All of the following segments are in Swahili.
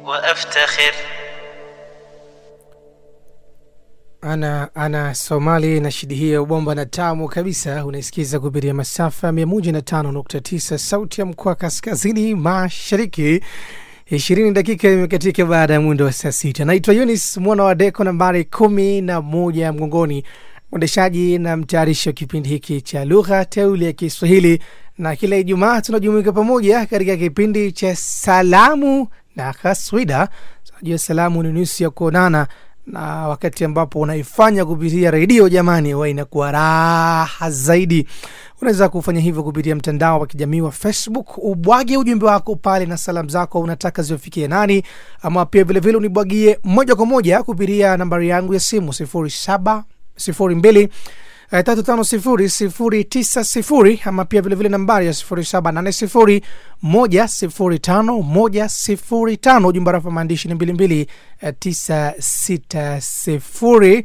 وأفتخر ana ana somali na shidi hiyo bomba na tamu kabisa unaisikiza kupitia masafa 105.9 sauti ya mkoa kaskazini mashariki ishirini dakika imekatika baada ya mwendo wa saa sita naitwa yunis mwana wa deko nambari kumi na moja mgongoni mwendeshaji na mtayarishi wa kipindi hiki cha lugha teuli ya kiswahili na kila ijumaa tunajumuika pamoja katika kipindi cha salamu na kaswida tunajua salamu ni nusu ya kuonana na wakati ambapo unaifanya kupitia redio jamani huwa inakuwa raha zaidi unaweza kufanya hivyo kupitia mtandao wa kijamii wa facebook ubwage ujumbe wako pale na salamu zako unataka ziwafikie nani ama pia vilevile unibwagie moja kwa moja kupitia nambari yangu ya simu sifuri saba sifuri mbili eh, tatu tano sifuri sifuri tisa sifuri ama pia vilevile nambari ya sifuri saba nane sifuri moja sifuri tano moja sifuri tano ujumbe rafa maandishi ni mbili mbili eh, tisa sita sifuri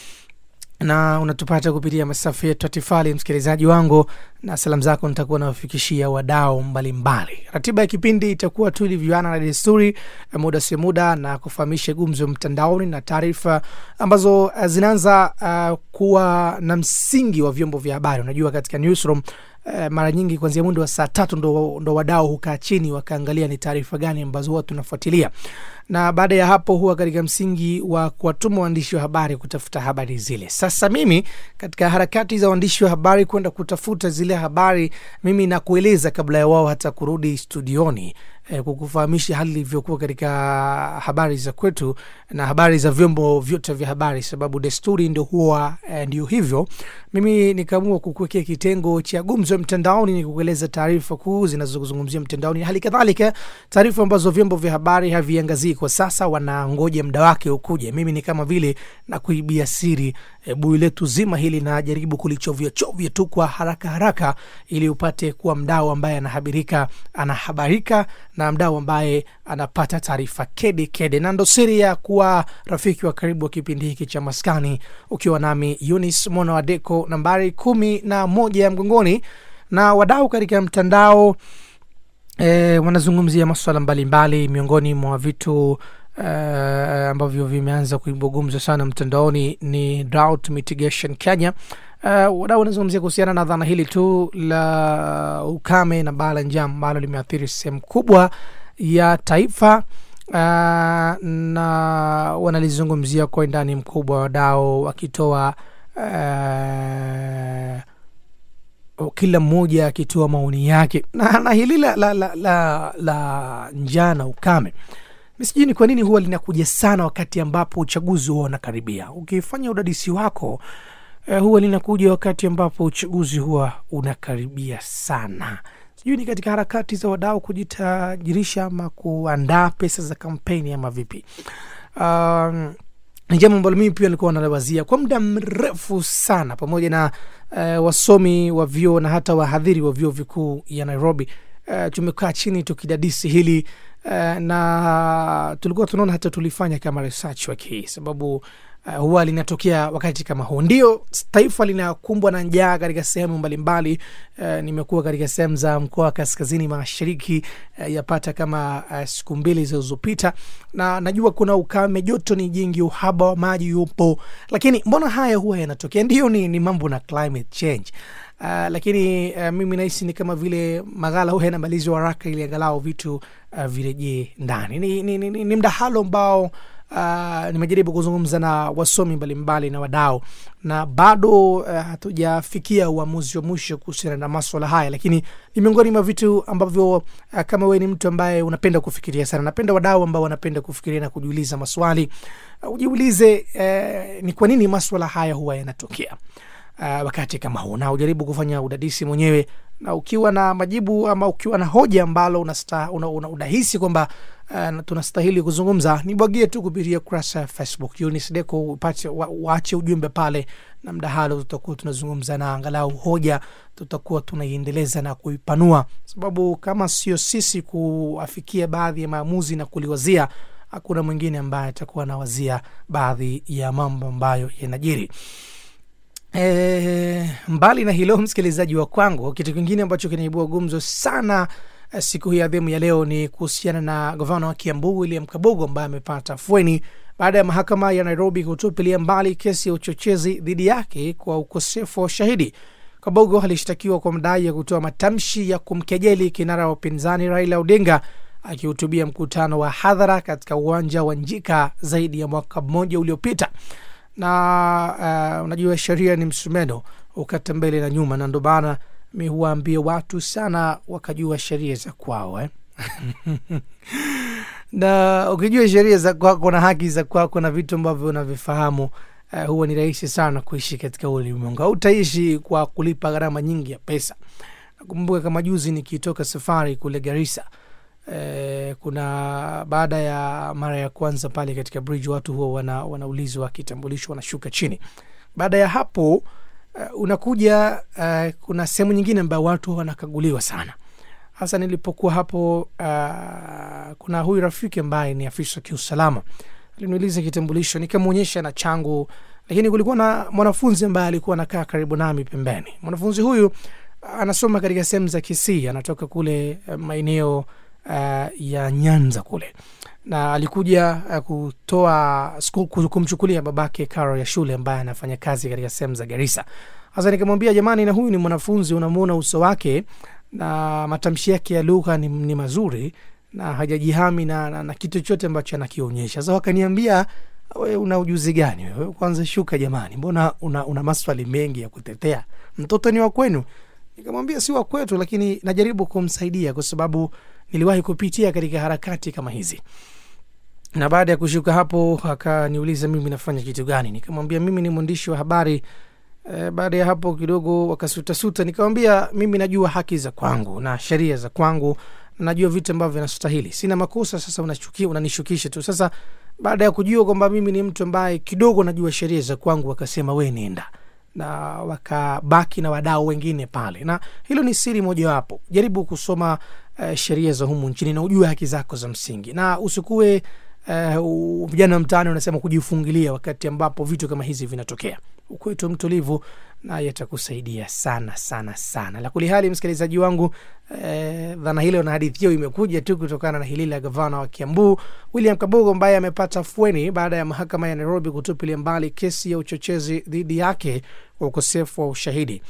na unatupata kupitia masafa yetu atifali msikilizaji wangu na salamu zako nitakuwa nawafikishia wadao mbalimbali ratiba ya kipindi itakuwa tu ilivyoana na desturi eh, muda si muda na kufahamisha gumzo mtandaoni na taarifa ambazo eh, zinaanza uh, kuwa na msingi wa vyombo vya habari unajua katika newsroom Uh, mara nyingi kuanzia mundo wa saa tatu ndo, ndo wadao hukaa chini wakaangalia ni taarifa gani ambazo huwa tunafuatilia na baada ya hapo huwa katika msingi wa kuwatuma waandishi wa habari kutafuta habari zile sasa mimi katika harakati za waandishi wa habari kwenda kutafuta zile habari mimi nakueleza kabla ya wao hata kurudi studioni eh, kukufahamisha hali ilivyokuwa katika habari za kwetu na habari za vyombo vyote vya habari sababu desturi ndio huwa eh, ndio hivyo mimi nikaamua kukuwekea kitengo cha gumzo mtandaoni ni kukueleza taarifa kuu zinazozungumzia mtandaoni hali kadhalika taarifa ambazo vyombo vya habari haviangazii kwa sasa wanangoja muda wake ukuje mimi ni kama vile na kuibia siri e, bui letu zima hili najaribu kulichovya chovya tu kwa haraka haraka ili upate kuwa mdau ambaye anahabirika anahabarika na mdau ambaye anapata taarifa kede kede na ndo siri ya kuwa rafiki wa karibu wa kipindi hiki cha maskani ukiwa nami yunis mwana wa deko nambari kumi na moja ya mgongoni na wadau katika mtandao e, wanazungumzia maswala mbalimbali miongoni mwa vitu Uh, ambavyo vimeanza kuibua gumzo sana mtandaoni ni drought mitigation kenya uh, wadau wanazungumzia kuhusiana na dhana hili tu la ukame na baa la njaa ambalo limeathiri sehemu kubwa ya taifa uh, na wanalizungumzia kwa ndani mkubwa wadau wakitoa uh, kila mmoja akitoa maoni yake na, na hili la, la, la, la, la njaa na ukame sijui ni kwa nini huwa linakuja sana wakati ambapo uchaguzi huwa unakaribia ukifanya udadisi wako eh, huwa linakuja wakati ambapo uchaguzi huwa unakaribia sana sijui ni katika harakati za wadau kujitajirisha ama kuandaa pesa za kampeni ama vipi um, ni jambo ambalo mimi pia nilikuwa naliwazia kwa muda mrefu sana pamoja na uh, wasomi wa vyuo na hata wahadhiri wa vyuo vikuu ya nairobi uh, tumekaa chini tukidadisi hili uh, na tulikuwa tunaona hata tulifanya kama research wiki hii sababu uh, huwa linatokea wakati kama huu ndio taifa linakumbwa na njaa katika sehemu mbalimbali uh, nimekuwa katika sehemu za mkoa wa kaskazini mashariki uh, yapata kama uh, siku mbili zilizopita na najua kuna ukame joto ni jingi uhaba wa maji yupo lakini mbona haya huwa yanatokea ndio ni, ni mambo na climate change Uh, lakini uh, mimi nahisi ni kama vile maghala huwa yanamalizwa haraka ili angalau vitu uh, virejee ndani ni, ni, ni, ni, ni mdahalo ambao uh, nimejaribu kuzungumza na wasomi mbalimbali na wadau na bado uh, hatujafikia uamuzi wa mwisho kuhusiana na maswala haya lakini ni miongoni mwa vitu ambavyo uh, kama wewe ni mtu ambaye unapenda kufikiria sana napenda wadau ambao wanapenda kufikiria na kujiuliza maswali uh, ujiulize uh, ni kwa nini maswala haya huwa yanatokea uh, wakati kama huu na ujaribu kufanya udadisi mwenyewe na ukiwa na majibu ama ukiwa na hoja ambalo unahisi una, una, unahisi kwamba uh, tunastahili kuzungumza nibwagie tu kupitia kurasa ya facebook unisdeco upate wa, waache ujumbe pale na mdahalo tutakuwa tunazungumza na angalau hoja tutakuwa tunaiendeleza na kuipanua sababu kama sio sisi kuafikia baadhi ya maamuzi na kuliwazia hakuna mwingine ambaye atakuwa anawazia baadhi ya mambo ambayo yanajiri E, mbali na hilo msikilizaji wa kwangu kitu kingine ambacho kinaibua gumzo sana eh, siku hii adhimu ya leo ni kuhusiana na gavana wa Kiambu William Kabogo ambaye amepata afueni baada ya mahakama ya Nairobi kutupilia mbali kesi ya uchochezi dhidi yake kwa ukosefu wa ushahidi. Kabogo alishtakiwa kwa madai ya kutoa matamshi ya kumkejeli kinara wa upinzani Raila Odinga akihutubia mkutano wa hadhara katika uwanja wa Njika zaidi ya mwaka mmoja uliopita. Na uh, unajua sheria ni msumeno ukata mbele na nyuma, na ndo maana mi huwaambia watu sana wakajua sheria za kwao eh? na ukijua sheria za kwako na haki za kwako na vitu ambavyo unavifahamu uh, huwa ni rahisi sana kuishi katika ulimwengu. Hautaishi kwa kulipa gharama nyingi ya pesa. Nakumbuka kama juzi nikitoka safari kule Garissa eh, kuna baada ya mara ya kwanza pale katika bridge watu huwa wana, wanaulizwa kitambulisho wanashuka chini. Baada ya hapo uh, unakuja uh, kuna sehemu nyingine ambayo watu wanakaguliwa sana hasa nilipokuwa hapo uh, kuna huyu rafiki ambaye ni afisa wa kiusalama aliniuliza kitambulisho nikamwonyesha na changu lakini kulikuwa na mwanafunzi ambaye alikuwa anakaa karibu nami pembeni mwanafunzi huyu uh, anasoma katika sehemu za kisii anatoka kule uh, maeneo uh, ya nyanza kule na alikuja uh, kutoa sku- kumchukulia babake karo ya shule ambaye anafanya kazi katika sehemu za garisa sasa nikamwambia jamani na huyu ni mwanafunzi unamwona uso wake na matamshi yake ya lugha ni, ni mazuri na hajajihami na, na, na kitu chochote ambacho anakionyesha sasa wakaniambia we una ujuzi gani wewe kwanza shuka jamani mbona una, una maswali mengi ya kutetea mtoto ni wa kwenu nikamwambia si wa kwetu lakini najaribu kumsaidia kwa sababu niliwahi kupitia katika harakati kama hizi na baada ya kushuka hapo akaniuliza mimi nafanya kitu gani nikamwambia mimi ni mwandishi wa habari e, baada ya hapo kidogo wakasutasuta nikamwambia mimi najua haki za kwangu na sheria za kwangu najua vitu ambavyo vinastahili sina makosa sasa unachukia unanishukisha tu sasa baada ya kujua kwamba mimi ni mtu ambaye kidogo najua sheria za kwangu wakasema we nenda na wakabaki na wadau wengine pale na hilo ni siri mojawapo jaribu kusoma uh, sheria za humu nchini na ujue haki zako za msingi na usikuwe uh, vijana mtaani wanasema kujifungilia wakati ambapo vitu kama hizi vinatokea ukwetu mtulivu naye atakusaidia sana sana sana la kuli hali msikilizaji wangu eh, dhana hilo na hadithi hiyo imekuja tu kutokana na hili la gavana wa kiambu william kabogo ambaye amepata fueni baada ya mahakama ya nairobi kutupilia mbali kesi ya uchochezi dhidi yake kwa ukosefu wa ushahidi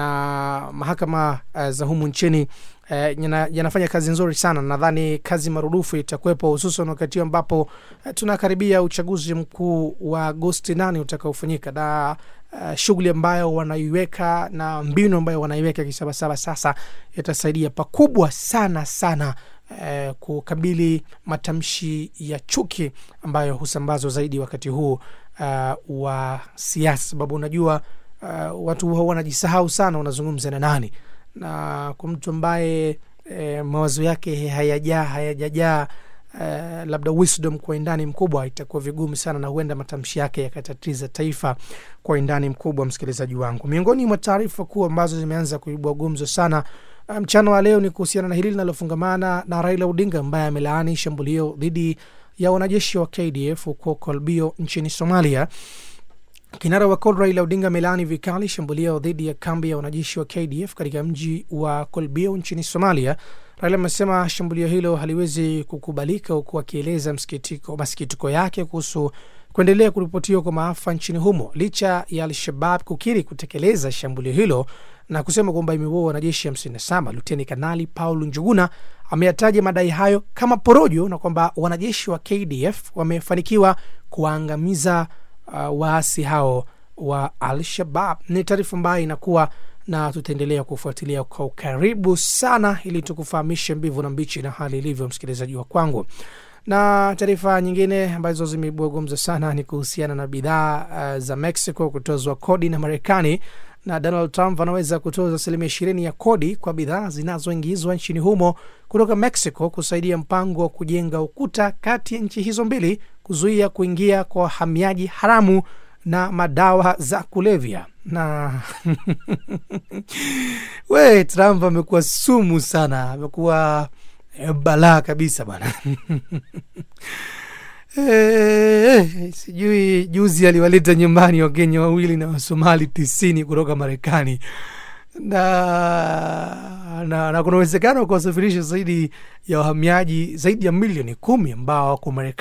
na mahakama uh, za humu nchini eh, yana- yanafanya kazi nzuri sana nadhani kazi marudufu itakuwepo hususan wakati huu ambapo eh, tunakaribia uchaguzi mkuu wa agosti nane utakaofanyika na uh, shughuli ambayo wanaiweka na mbinu ambayo wanaiweka kisabasaba sasa itasaidia pakubwa sana sana eh, kukabili matamshi ya chuki ambayo husambazwa zaidi wakati huu uh, wa siasa sababu unajua uh, watu huwa wanajisahau sana wanazungumza na nani na kwa mtu ambaye eh, mawazo yake hayajaa hayajajaa Uh, labda wisdom kwa indani mkubwa itakuwa vigumu sana na huenda matamshi yake yakatatiza taifa kwa indani mkubwa msikilizaji wangu miongoni mwa taarifa kuu ambazo zimeanza kuibua gumzo sana uh, mchana wa leo ni kuhusiana na hili linalofungamana na raila odinga ambaye amelaani shambulio dhidi ya wanajeshi wa kdf huko kolbio nchini somalia Kinara wa CORD Raila Odinga amelaani vikali shambulio dhidi ya kambi ya wanajeshi wa KDF katika mji wa Kolbio nchini Somalia. Raila amesema shambulio hilo haliwezi kukubalika, huku akieleza msikitiko- masikitiko yake kuhusu kuendelea kuripotiwa kwa maafa nchini humo licha ya Al-Shabab kukiri kutekeleza shambulio hilo na kusema kwamba imeua wanajeshi 57. Luteni Kanali Paul Njuguna ameyataja madai hayo kama porojo na kwamba wanajeshi wa KDF wamefanikiwa kuwaangamiza uh, waasi hao wa Al-Shabab. Ni taarifa ambayo inakuwa na tutaendelea kufuatilia kwa ukaribu sana ili tukufahamishe mbivu na mbichi na hali ilivyo, msikilizaji wa kwangu. Na taarifa nyingine ambazo zimeibua gumzo sana ni kuhusiana na bidhaa uh, za Mexico kutozwa kodi na Marekani na Donald Trump anaweza kutoza asilimia ishirini ya kodi kwa bidhaa zinazoingizwa nchini humo kutoka Mexico kusaidia mpango wa kujenga ukuta kati ya nchi hizo mbili kuzuia kuingia kwa wahamiaji haramu na madawa za kulevya na we Trump amekuwa sumu sana, amekuwa eh, balaa kabisa bana Eh, sijui juzi aliwaleta nyumbani wakenya wawili na wasomali tisini kutoka Marekani. na, na, na kuna uwezekano wa kuwasafirisha zaidi ya wahamiaji zaidi ya milioni kumi ambao wako Marekani